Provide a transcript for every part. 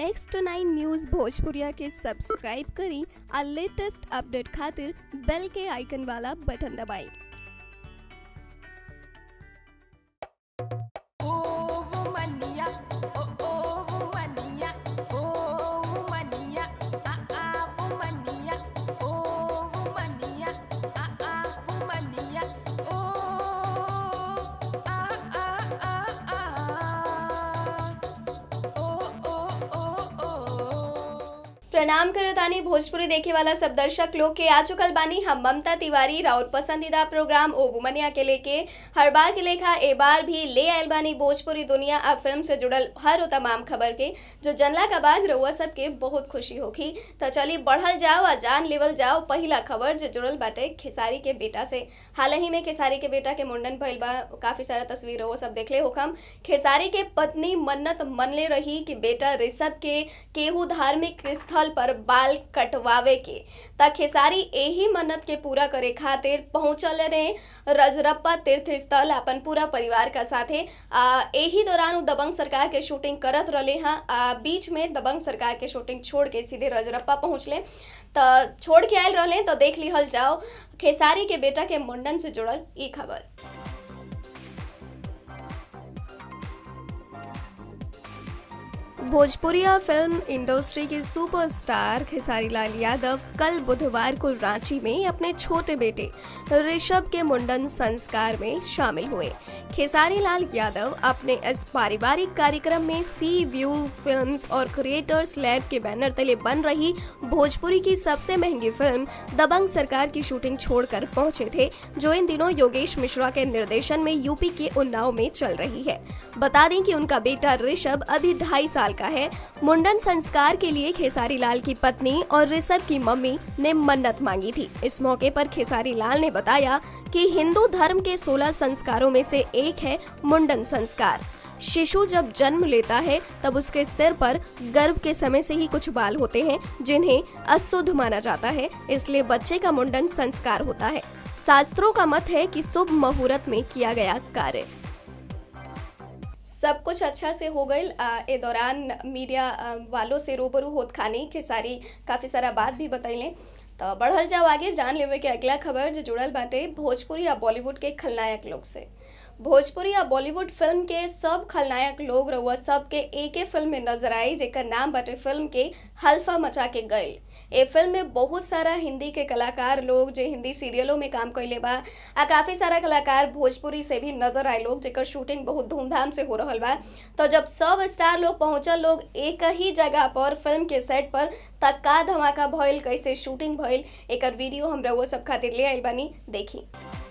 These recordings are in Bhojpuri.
नेक्स्ट नाइन न्यूज़ भोजपुरिया के सब्सक्राइब करी आ लेटेस्ट अपडेट खातिर बेल के आइकन वाला बटन दबाएं Oh, womania, oh, oh, womania, oh, womania, ah, ah, womania, oh, womania, ah, ah, womania, oh, ah, ah, ah, ah, oh, oh, oh, oh. प्रणाम करतानी भोजपुरी देखे वाला सब दर्शक लोग के आ चुकल बानी हम ममता तिवारी राउर पसंदीदा प्रोग्राम ओ वुमनिया के लेके हर बार के लेखा ए बार भी ले आयल बानी भोजपुरी दुनिया आ फिल्म से जुड़ल हर वो तमाम खबर के जो जनला का बाद रउआ सबके बहुत खुशी होखी तो चली बढ़ल जाओ आ जान लेवल जाओ पहिला खबर जो जुड़ल बाटे खेसारी के बेटा से हाल ही में खेसारी के बेटा के मुंडन भइल बा काफी सारा तस्वीर वो सब देखले होखम खेसारी के पत्नी मन्नत मनले रही कि बेटा ऋषभ के केहू धार्मिक स्थल पर बाल कटवावे के त खेसारी एही मन्नत के पूरा करे खातिर पहुंचल रहे रजरप्पा तीर्थ स्थल अपन पूरा परिवार का साथे आ, एही दौरान उ दबंग सरकार के शूटिंग करत रहे हैं आ, बीच में दबंग सरकार के शूटिंग छोड़ के सीधे रजरप्पा पहुंचले त छोड़ के आयल रहे तो देख लिहल जाओ खेसारी के बेटा के मुंडन से जुड़ल ई खबर भोजपुरिया फिल्म इंडस्ट्री के सुपरस्टार खेसारी लाल यादव कल बुधवार को रांची में अपने छोटे बेटे ऋषभ के मुंडन संस्कार में शामिल हुए खेसारी लाल यादव अपने इस पारिवारिक कार्यक्रम में सी व्यू फिल्म्स और क्रिएटर्स लैब के बैनर तले बन रही भोजपुरी की सबसे महंगी फिल्म दबंग सरकार की शूटिंग छोड़कर पहुंचे थे जो इन दिनों योगेश मिश्रा के निर्देशन में यूपी के उन्नाव में चल रही है बता दें कि उनका बेटा ऋषभ अभी ढाई साल का है मुंडन संस्कार के लिए खेसारी लाल की पत्नी और ऋषभ की मम्मी ने मन्नत मांगी थी इस मौके पर खेसारी लाल ने बताया कि हिंदू धर्म के 16 संस्कारों में से एक है मुंडन संस्कार शिशु जब जन्म लेता है तब उसके सिर पर गर्भ के समय से ही कुछ बाल होते हैं जिन्हें अशुद्ध माना जाता है इसलिए बच्चे का मुंडन संस्कार होता है शास्त्रों का मत है कि शुभ मुहूर्त में किया गया कार्य सब कुछ अच्छा से हो गई ए दौरान मीडिया आ, वालों से रूबरू होत खानी खेसारी काफ़ी सारा बात भी बतैले तो बढ़ल जाओ आगे जान लेवे के अगला खबर जो जुड़ल बाटे भोजपुरी या बॉलीवुड के खलनायक लोग से भोजपुरी या बॉलीवुड फिल्म के सब खलनायक लोग रहुआ सब के एक फिल्म में नजर आई जेकर नाम बाटे फिल्म के हल्फा मचा के गईल ए फिल्म में बहुत सारा हिंदी के कलाकार लोग जो हिंदी सीरियलों में काम कैले बा आ काफ़ी सारा कलाकार भोजपुरी से भी नजर आए लोग जेकर शूटिंग बहुत धूमधाम से हो रहल बा तो जब सब स्टार लोग पहुंचल लोग एक ही जगह पर फिल्म के सेट पर तक का धमाका भइल कैसे शूटिंग भइल एकर वीडियो हम रउआ सब खातिर ले आइल बानी देखी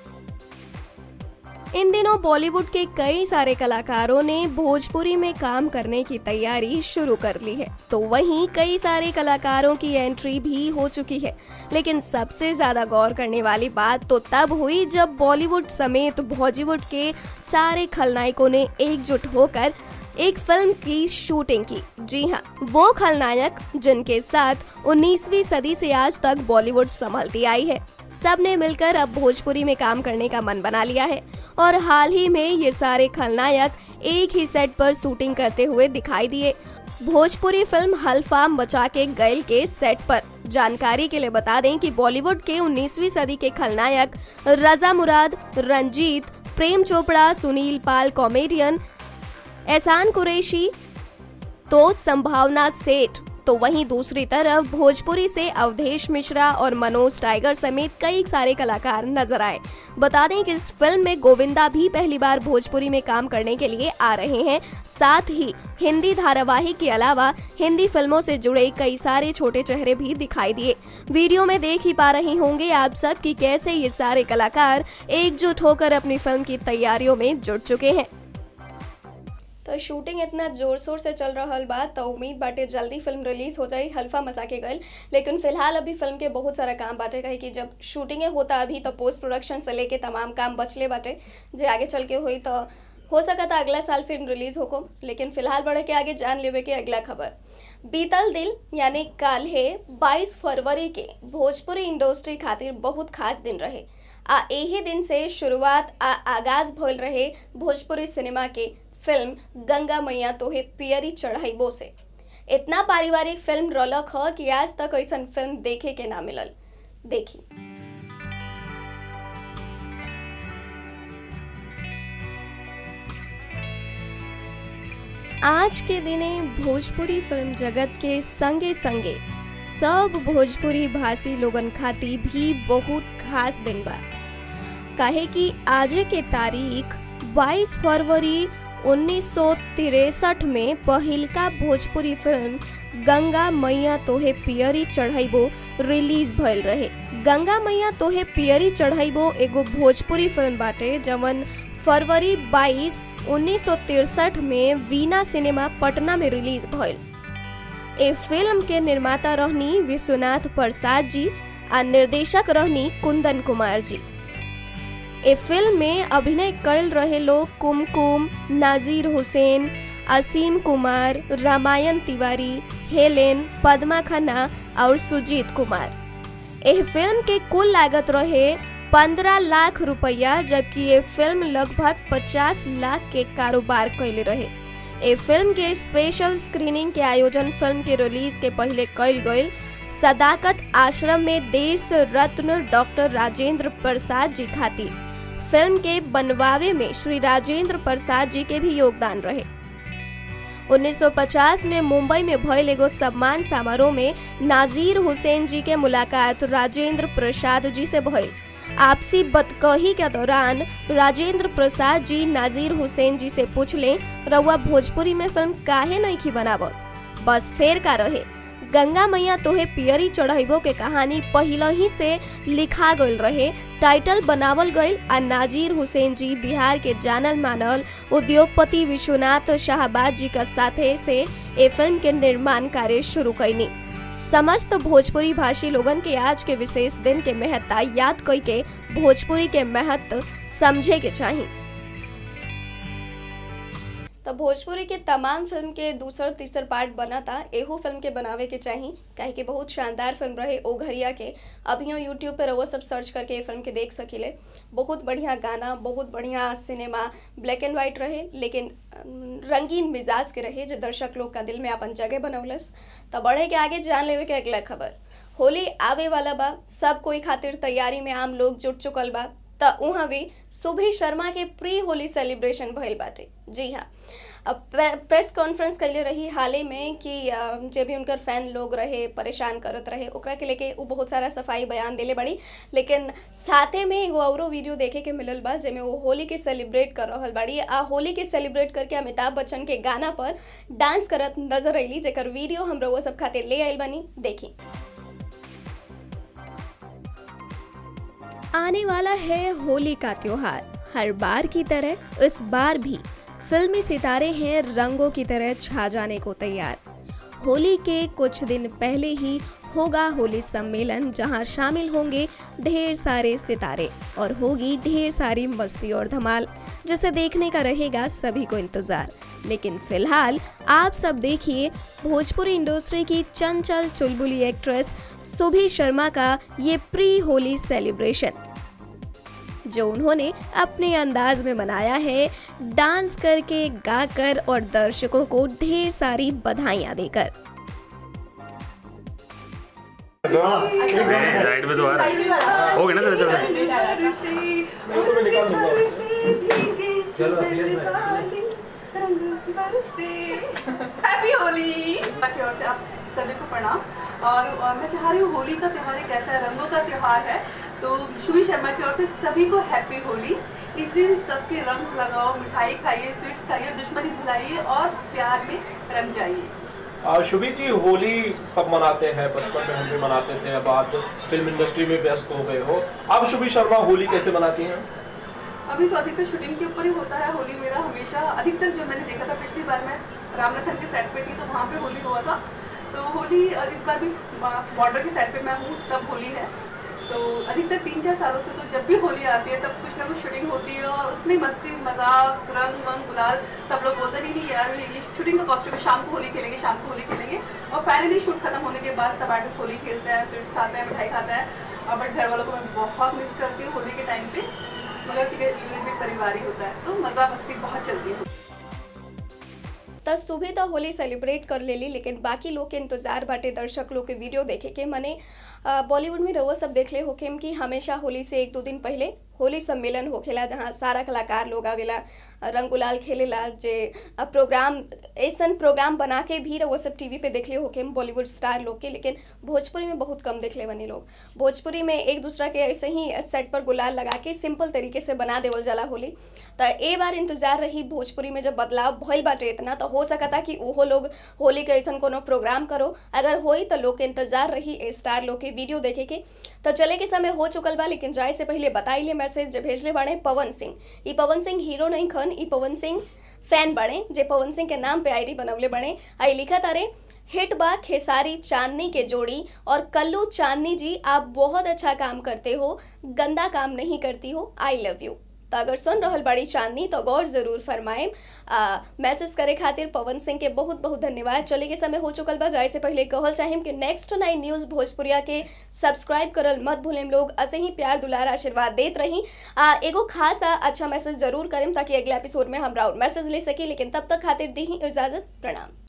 इन दिनों बॉलीवुड के कई सारे कलाकारों ने भोजपुरी में काम करने की तैयारी शुरू कर ली है तो वहीं कई सारे कलाकारों की एंट्री भी हो चुकी है लेकिन सबसे ज्यादा गौर करने वाली बात तो तब हुई जब बॉलीवुड समेत बॉलीवुड के सारे खलनायकों ने एकजुट होकर एक फिल्म की शूटिंग की जी हाँ वो खलनायक जिनके साथ 19वीं सदी से आज तक बॉलीवुड संभलती आई है सब ने मिलकर अब भोजपुरी में काम करने का मन बना लिया है और हाल ही में ये सारे खलनायक एक ही सेट पर शूटिंग करते हुए दिखाई दिए भोजपुरी फिल्म हल्फा बचा के गैल के सेट पर जानकारी के लिए बता दें कि बॉलीवुड के 19वीं सदी के खलनायक रजा मुराद रंजीत प्रेम चोपड़ा सुनील पाल कॉमेडियन एहसान कुरैशी तो संभावना सेठ तो वहीं दूसरी तरफ भोजपुरी से अवधेश मिश्रा और मनोज टाइगर समेत कई सारे कलाकार नजर आए बता दें कि इस फिल्म में गोविंदा भी पहली बार भोजपुरी में काम करने के लिए आ रहे हैं साथ ही हिंदी धारावाहिक के अलावा हिंदी फिल्मों से जुड़े कई सारे छोटे चेहरे भी दिखाई दिए वीडियो में देख ही पा रहे होंगे आप सब कि कैसे ये सारे कलाकार एकजुट होकर अपनी फिल्म की तैयारियों में जुट चुके हैं तो शूटिंग इतना जोर शोर से चल रहा बा तो उम्मीद बाटे जल्दी फिल्म रिलीज हो जाई हल्फा मचा के गल लेकिन फिलहाल अभी फिल्म के बहुत सारा काम बाटे कहे कि जब शूटिंगे होता अभी तो पोस्ट प्रोडक्शन से लेके तमाम काम बचले बाटे जो आगे चल के हुई तो हो सका था अगला साल फिल्म रिलीज होको लेकिन फिलहाल बढ़े के आगे जान लेवे के अगला खबर बीतल दिल यानी काल है 22 फरवरी के भोजपुरी इंडस्ट्री खातिर बहुत खास दिन रहे आ यही दिन से शुरुआत आ आगाज भइल रहे भोजपुरी सिनेमा के फिल्म गंगा मैया तोहे पियरी चढ़ाइबो से इतना पारिवारिक फिल्म रौलक ह कि आज तक ऐसा फिल्म देखे के ना मिलल देखी आज के दिने भोजपुरी फिल्म जगत के संगे संगे सब भोजपुरी भाषी लोगन खाती भी बहुत खास दिन बा काहे कि आज के तारीख 22 फरवरी उन्नीस में पहिलका भोजपुरी फिल्म गंगा मैया तोहे पियरी चढ़ाइबो रिलीज भइल रहे गंगा मैया तोहे पियरी चढ़ाइबो एगो भोजपुरी फिल्म बाटे जवन फरवरी 22 1963 में वीना सिनेमा पटना में रिलीज भइल ए फिल्म के निर्माता रहनी विश्वनाथ प्रसाद जी आ निर्देशक रहनी कुंदन कुमार जी ए फिल्म में अभिनय कैल रहे लोग कुमकुम नाजीर हुसैन असीम कुमार रामायण तिवारी हेलेन पद्मा खन्ना और सुजीत कुमार एह फिल्म के कुल लागत रहे पंद्रह लाख रुपया जबकि ये फिल्म लगभग पचास लाख के कारोबार कैले रहे ए फिल्म के स्पेशल स्क्रीनिंग के आयोजन फिल्म के रिलीज के पहले कैल गईल सदाकत आश्रम में देश रत्न डॉक्टर राजेंद्र प्रसाद जी खातिर फिल्म के बनवावे में श्री राजेंद्र प्रसाद जी के भी योगदान रहे 1950 में मुंबई में भयल एगो सम्मान समारोह में नाजीर हुसैन जी के मुलाकात राजेंद्र प्रसाद जी से भइल आपसी बतकही के दौरान राजेंद्र प्रसाद जी नाजीर हुसैन जी से पूछले रउआ भोजपुरी में फिल्म काहे नहीं की बनावत बस फेर का रहे गंगा मैया तोहे पियरी चढ़ाइबो के कहानी पहले ही से लिखा गईल रहे टाइटल बनावल गईल आ नाजीर हुसैन जी बिहार के जानल मानल उद्योगपति विश्वनाथ शाहबाद जी का साथे से ए फिल्म के निर्माण कार्य शुरू कैनी समस्त भोजपुरी भाषी लोगन के आज के विशेष दिन के महत्ता याद कई के भोजपुरी के महत्व समझे के चाहिए तो भोजपुरी के तमाम फिल्म के दूसर तीसर पार्ट बना था एहू फिल्म के बनावे के चाही काहे कि बहुत शानदार फिल्म रहे ओ घरिया के अभियो यूट्यूब पे रहो सब सर्च करके ये फिल्म के देख सकिले बहुत बढ़िया गाना बहुत बढ़िया सिनेमा ब्लैक एंड वाइट रहे लेकिन अम, रंगीन मिजाज के रहे जो दर्शक लोग का दिल में अपन जगह बनौलस तो बढ़े के आगे जान लेवे के अगला खबर होली आवे वाला बा सब कोई खातिर तैयारी में आम लोग जुट चुकल बा त उहाँ भी सुभी शर्मा के प्री होली सेलिब्रेशन भइल बाटे जी हाँ अब प्रे- प्रेस कॉन्फ्रेंस कैले रही हाले में कि अ, जे भी उनकर फैन लोग रहे परेशान करत रहे ओकरा के लेके वो बहुत सारा सफाई बयान देले बड़ी लेकिन साथे में एगो औरो वीडियो देखे के मिलल बा जेमे वो होली के सेलिब्रेट कर रहल बाड़ी आ होली के सेलिब्रेट करके अमिताभ बच्चन के गाना पर डांस करत नजर अइली जेकर वीडियो हम रउआ सब खातिर ले आइल बानी देखी आने वाला है होली का त्योहार हर बार की तरह इस बार भी फिल्मी सितारे हैं रंगों की तरह छा जाने को तैयार होली के कुछ दिन पहले ही होगा होली सम्मेलन जहां शामिल होंगे ढेर सारे सितारे और होगी ढेर सारी मस्ती और धमाल जिसे देखने का रहेगा सभी को इंतजार लेकिन फिलहाल आप सब देखिए भोजपुरी इंडस्ट्री की चंचल चुलबुली एक्ट्रेस सुभी शर्मा का ये प्री होली सेलिब्रेशन जो उन्होंने अपने अंदाज में मनाया है डांस करके गाकर और दर्शकों को ढेर सारी बधाइयां देकर राइट में तो आ रहा है हो गया ना तेरा चल हैप्पी होली की ओर से आप सभी को प्रणाम और और मैं चाह रही हूँ होली का त्यौहार एक ऐसा रंगों का त्यौहार है तो शुभी शर्मा की ओर से सभी को हैप्पी होली इस दिन सबके रंग लगाओ मिठाई खाइए स्वीट्स खाइए दुश्मनी भुलाइए और प्यार में रंग जाइए और शुभी जी होली सब मनाते हैं बचपन में हम भी मनाते थे अब आप फिल्म इंडस्ट्री में व्यस्त हो गए हो अब शुभी शर्मा होली कैसे मनाती हैं अभी तो अधिकतर शूटिंग के ऊपर ही होता है होली मेरा हमेशा अधिकतर जो मैंने देखा था पिछली बार मैं रामनाथन के सेट पे थी तो वहाँ पे होली हुआ था तो होली अ, इस बार भी बॉर्डर के सेट पे मैं हूँ तब होली है तो अधिकतर तीन चार सालों से तो जब भी होली आती है तब कुछ ना कुछ शूटिंग होती है और उसमें मस्ती मजाक रंग वंग गुलाल सब लोग बोलते नहीं नहीं यार ये शूटिंग का कॉस्ट्यूम है शाम को होली खेलेंगे शाम को होली खेलेंगे और फाइनली शूट खत्म होने के बाद सब आर्टिस्ट होली खेलते हैं स्वीट्स खाते हैं मिठाई खाता है और बट घर वालों को मैं बहुत मिस करती हूँ होली के टाइम पे मगर ठीक है यूनिट भी परिवार ही होता है तो मज़ा मस्ती बहुत चलती है त सुबह तो होली सेलिब्रेट कर लेली लेकिन बाकी लोग के इंतजार बाटे दर्शक लोग के वीडियो देखे के मने अ, बॉलीवुड में रउआ सब देखले होखेम कि हमेशा होली से एक दो दिन पहले होली सम्मेलन होखेला जहाँ सारा कलाकार लोग आवेला अ, रंग गुलाल खेलेला जे अ, प्रोग्राम ऐसन प्रोग्राम बना के भी रउआ सब टीवी पे देखले होखेम बॉलीवुड स्टार लोग के लेकिन भोजपुरी में बहुत कम देखले बनी लोग भोजपुरी में एक दूसरा के ऐसे ही सेट पर गुलाल लगा के सिंपल तरीके से बना देवल जाला होली तो ए बार इंतजार रही भोजपुरी में जब बदलाव भइल बाटे इतना तो हो सकता कि ओहो लोग होली के ऐसा कोनो प्रोग्राम करो अगर होई तो लोग के इंतजार रही ए स्टार लोग के वीडियो देखे के तो चले के समय हो चुकल बा लेकिन जाए से पहले बताइले मैसेज जे भेजले बाड़े पवन सिंह ई पवन सिंह हीरो नहीं खन ई पवन सिंह फैन बने जे पवन सिंह के नाम पे आईडी बनवले बने आई लिखा तारे हिट बा खेसारी चांदनी के जोड़ी और कल्लू चांदनी जी आप बहुत अच्छा काम करते हो गंदा काम नहीं करती हो आई लव यू तो अगर सुन रहल बड़ी चांदनी तो गौर जरूर फरमाएम आ, मैसेज करे खातिर पवन सिंह के बहुत बहुत धन्यवाद चले के समय हो चुकल बा जाए से पहले कहल चाहिए कि नेक्स्ट नाइन न्यूज भोजपुरिया के सब्सक्राइब करल मत भूलेम लोग ऐसे ही प्यार दुलार आशीर्वाद देत रही आ, एगो खास आ, अच्छा मैसेज जरूर करेम ताकि अगले एपिसोड में हम राउर मैसेज ले सकी लेकिन तब तक खातिर दी ही इजाजत प्रणाम